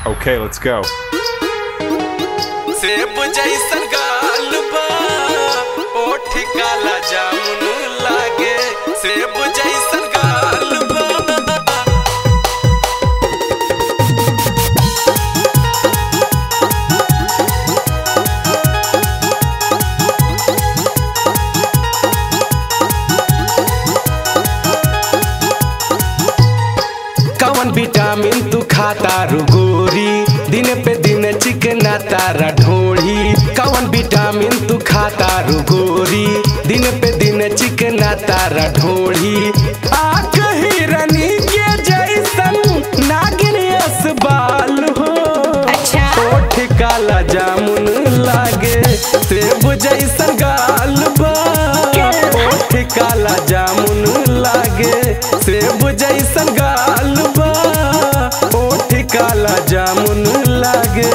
Okay, let's go. सेब जैसन गाल बा ओठ काला जामुन लागे सेब जैसन गाल बा कवन विटामिन तू खाता रुगोरी दिन पे दिन चिकना तारा ढोड़ी कवन विटामिन तू खाता रुगोरी दिन पे दिन चिकना तारा ढोड़ी आँख हिरनी के जैसन नागिन यस बाल हो अच्छा। ओठ काला जामुन लागे सेब जैसन गाल बा ओठ काला जामुन लागे सेब जैसन गाल बा ओठ काला जामुन लागे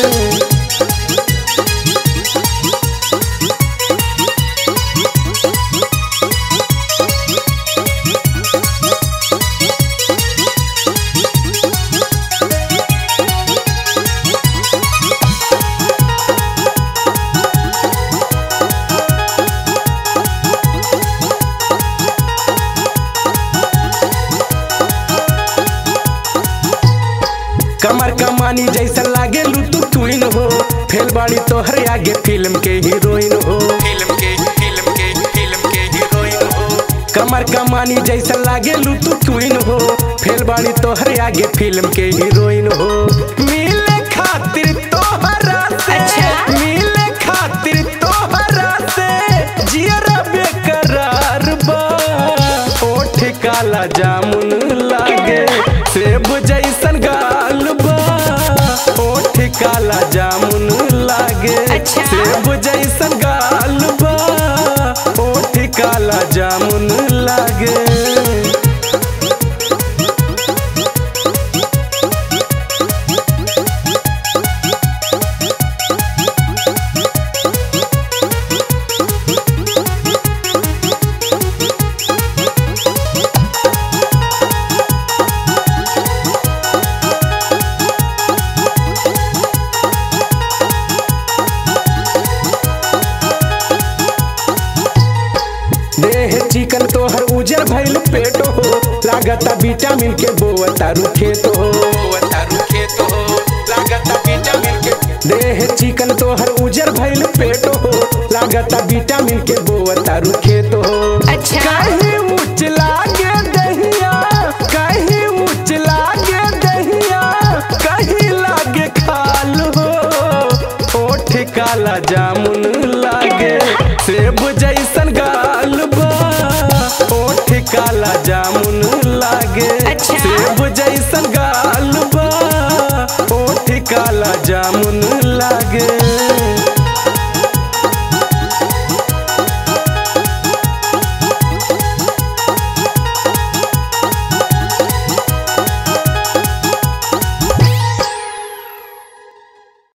कमर कमानी जैसा लागे लुतु ट्विन हो फेल बाड़ी तोहरे आगे फिल्म के हीरोइन हो फिल्म के फिल्म के फिल्म के हीरोइन हो कमर कमानी जैसा लागे लुतु ट्विन हो फेल बाड़ी तोहरे आगे फिल्म के हीरोइन हो मिले खातिर तोहरा से अच्छा। मिले खातिर तोहरा से जियरा बेकरार बा ओठ काला जामुन लागे सेब जैसन गाल बा ओठ काला जामुन लागे अच्छा। सेब जैसन गाल बा ओठ काला जामुन लागे देह चिकन तोहर उजर भइल पेट हो लागता विटामिन के बोअता रुखेत हो तारू खेत हो लागता विटामिन के देह चिकन तोहर उजर भइल पेट हो लागता विटामिन के बोअता रुखेत हो अच्छा। कहीं उच्च लागे दहिया कहीं उच्च लागे दहिया कहीं लागे खाल हो ओठ काला जामुन लागे सेब जैसन गाल बा ओठ काला जामुन लागे अच्छा। सेब जैसन गाल बा ओठ काला जामुन लागे